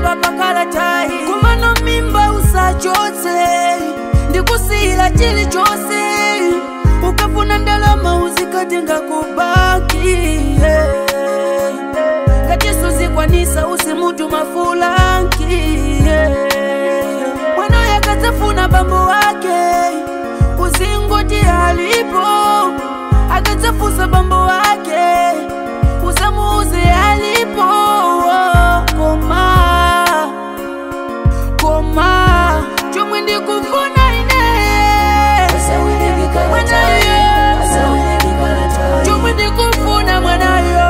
kulemba pakalatayi kumano mimba usachotse ndikusiyila chilichonse ukafuna ndalama uzikatenga kubaki yeah. katiso zikwanisa usimutu mafulanki yeah. mwana yakadzafuna bambo wake uzingoti alipo akadzafusa bambo wake usamuuze alipo koma koma chomwe ndikufuna ine mwanayo chomwe ndikufuna mwanayo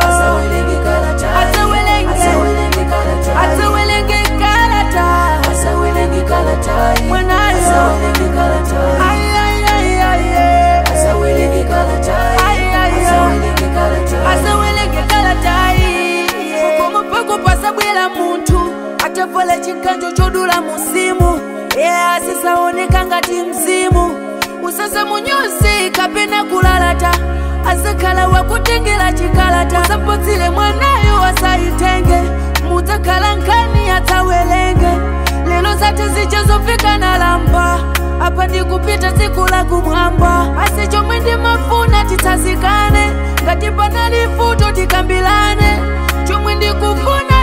asawelenge kalata mwanayo ayayayay asawelenge kalatayi koma pako pasabwera munthu atavala chikanjo chodula musimu yeah, asisaoneka ngati mzimu usasa munyosi kapena kulalata asakhala wakutengera chikalata usapotsile mwanayo asayitenge mudzakhala nkhani atsawelenge lero zati zichazofika na lamba apa ndikupita tsiku la kumwamba asi chomwe ndimafuna titsazikane ngati panali futo tikambilane chomwe ndikufuna